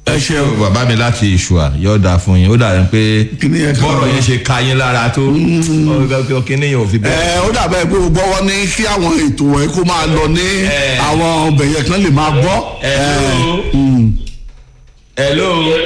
ẹ ṣeun bàbá mi láti ìṣùà yóò dáa fún yín ó dàbí pé Kíní yẹn kan bọ́ọ̀rọ̀ lọ. yẹn ṣe ka yín lára tó ọ, kíní yẹn ò fi bẹ́ẹ̀. ẹ ó dàbẹ́ pé gbogbo wọn ní kí àwọn ètò ẹ kó máa lọ ní Ẹ. àwọn ọbẹ̀ yẹn kan lè máa gbọ́. Hello. Mm. hello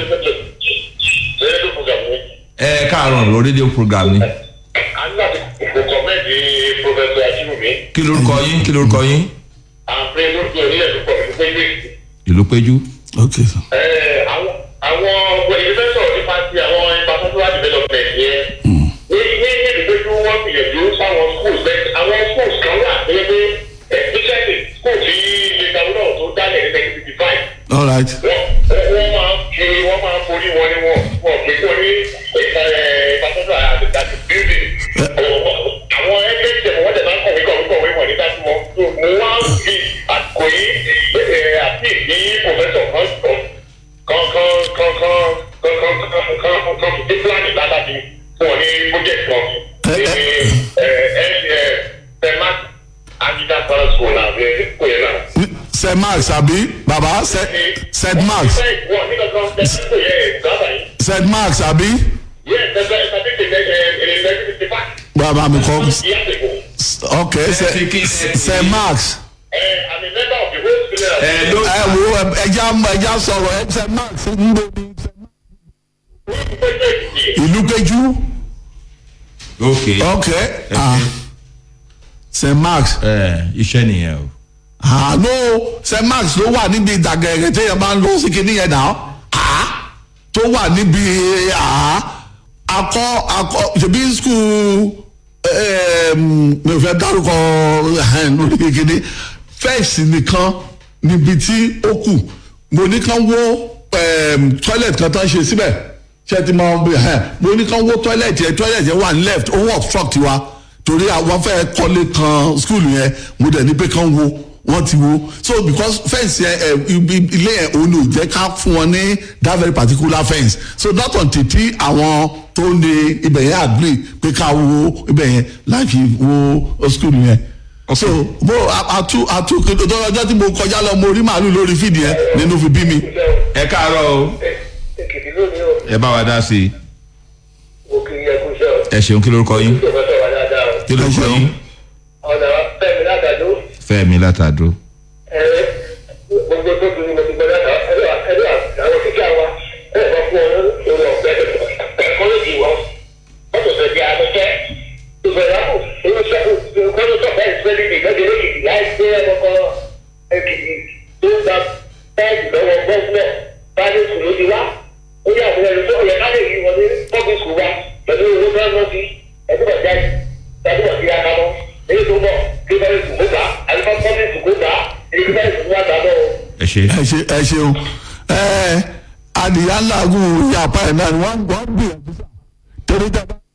rédíò program ni ẹ káàárọ̀ lórí rédíò program ni a ní láti kọ̀mẹ́ẹ̀dì pọfẹsọ ajínwùmí kí lorúkọ yín kí lorúkọ yín àpè lójú onílẹ̀ tó pọ̀ nípa ilé ìlú péjú. ok sir. àwọn àwọn ọgbẹ́ ìlú fẹ́ sọ̀rọ̀ nípa ti àwọn infrastructural development yẹn ní ní ní ìdílé tí wọ́n gbìyànjú sáwọn schools bẹ́ẹ̀ àwọn schools kan wà pé pé especially school tí lẹ́gbàá náà tó dálẹ̀ ní nineteen fifty five all right. wọ́n wọ́n máa ń fi wọ́n máa ń forí wọn ni wọ́n wọ́n pè wọ́n ní ìfàsọ́sọ́ àti building. àwọn ẹgbẹ́ ìjẹ̀bù wọ́n tẹ̀ máa ń kọ̀wé kọ̀wé kọ̀wé wọ̀n nígbà tí wọ́n tó mo wá ń fi àsìkò yìí ẹ̀, àti ìdí pòfẹ́sọ̀ kan sọ kan kan kan kan kan kan kan kan kan kan fi pílánì látàbí fún ọ ní project kan ní ẹ̀ ẹ̀ ẹ̀ fẹ́mà agida para school náà ẹ̀ kò yẹ náà st max àbí baba St- st max st max àbí bàbá mi kọ́ ok St- st max ẹ ló ẹ wo ẹ- ẹja ẹja sọ̀rọ̀ ẹ st max ń bọ̀ ní ìlú péjú ok ok ah. st max ẹ iṣẹ́ nìyẹn o. àánú st max ló wà níbi ìdàgẹ̀rẹ̀ téèyàn máa ń lọ sí kinní yẹn náà ah. tó wà níbi ah. akọ akọ ṣèbí skul mi ò fẹ́ dárúkọ eh, lórí kinní fẹ́ẹ̀sì nìkan níbi tí ó kù mo ní kán wó em, toilet kan tó ń ṣe síbẹ̀ ṣé ti máa ń bẹ ẹ mo ní kán wó toilet yẹn toilet yẹn wà ní left ó wọ̀ obstruct wa torí àwọn fẹ́ kọ́lé kan school yẹn mo dẹ̀ ní pé kán wo wọ́n ti wo so because fence yẹn ẹ ibi- ilé yẹn òun ò jẹ́ ká fún wọn ní that very particular fence so not until tí àwọn tó ní ibẹ̀ yẹn agree pé ká wo ibẹ̀ yẹn láti wo school yẹn so mo àtú àtú ọjọ́ tí mo kọjá lọ mo rí màálù lórí fídì yẹn nínú fi bí mi. ẹ káàárọ̀ o èkìtì lónìí o ẹ bá wa dá sí i mo kì í yẹ kó ṣe ọ ẹ ṣeun kí lorúkọ yín tó fẹ́ sọ̀rọ̀ dáadáa o kí lorúkọ Ẹ ṣeun. yín ọ̀nà fẹ́mi látàdó fẹ́mi látàdó. ẹ gbogbo tó dùn ní mo ti gbọ́ dáta ẹ̀rọ ẹ̀rọ àwọn kíkà wa ẹ̀rọ bá fún ọ lórí ọ̀fẹ́ ẹ̀kọ́ lójì wọn wọ́n tó fẹ́ di abẹ́kẹ́ ìbẹ̀rẹ̀ àpò olóṣèlú kọ́ló tó fẹ́ ìfẹ́lẹ́ ní ìgbẹ́jọ́ lókìtì láì gbé ẹ̀kọ́ èkìtì tó ń gba bẹ́ẹ̀dì lọ́wọ́ gọ́ọ̀nà báyìí sùn ló ti wá ó yà wọ́n ẹ̀rọ tó yẹ ká lè rí wọn ní pọ́bí sùn wa pẹ̀lú owó tó ń lọ sí ẹ̀dúgbà jáde ẹ̀dúgbà sí akamọ́ èyí tó bọ̀ kí bẹ́ẹ̀ sùn kó gbà àlùfáà pọ́bí sùn kó gbà èyí bẹ́ẹ̀ sùn wá gbà lọ́wọ́. ẹ ṣe ẹ ṣe ẹ ṣeun ẹ adìyẹ ńlágùn yàpá ẹ náà ni wọn gbọ́ gbìyànjú sá torí tẹ bá.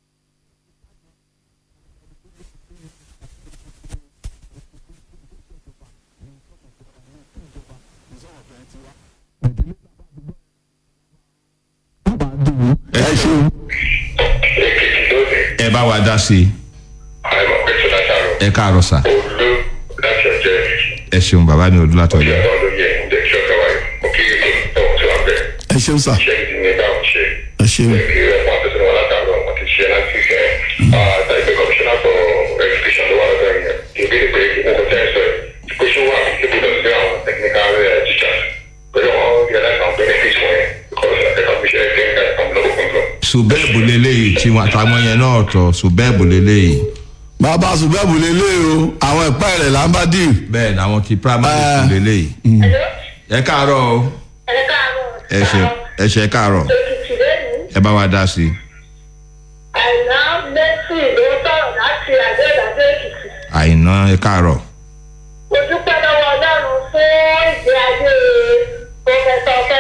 ẹ ṣeun èkìtì lónìí ẹ bá wa dá sí i àìmọ̀ pé tó látàrọ̀ ẹ káàárọ̀ sà olú láti ọjọ́ ẹ ṣeun bàbá mi òdu látọjọ ìjọba olóyè ǹjẹ́ kí ọ̀gá wáyé mo kí ètò ìtọ́wọ̀ tí wọ́n bẹ̀ ẹ ṣeun sá ṣé ìdí ní báwọn ṣe ẹ ṣeun kí ẹ̀fọn àtẹ̀sẹ̀ wọn látàrọ̀ wọn ti ṣe láti fẹ́ àtàgbẹ́ commissioner for education ló wà lọ́dọ̀ yẹn ìbéèrè pé nǹkan tẹ́ ẹ sọ yìí pé ṣé wà ibùdó sí àwọn technical eh, teachers pẹ̀lú àwọn realize àwọn benefits wọn yẹn because ẹ̀ka fi ṣe ẹ̀kẹ́ ẹ̀ka àwọn lọ́wọ́ control. sùbẹ́ẹ̀bù lélẹ́yìí tí wọn àtàwọn yẹn náà tọ̀ sùbẹ́ẹ̀bù lélẹ́yìí bàbá ṣùgbẹ́bù lélẹ̀ o àwọn ẹ̀pẹ́ rẹ̀ là ń bá dì bẹ́ẹ̀ ni àwọn ti primary school lélẹ́yìí ẹ káàárọ̀ o ẹ káàárọ̀ ẹ ṣe ẹ ṣe káàárọ̀ èkìtì lẹ́nu ẹ bá wa dá sí i àìná lẹ́sìn ló sọ̀rọ̀ láti àgbẹ̀dàgbẹ̀ èkìtì àìná ẹ káàárọ̀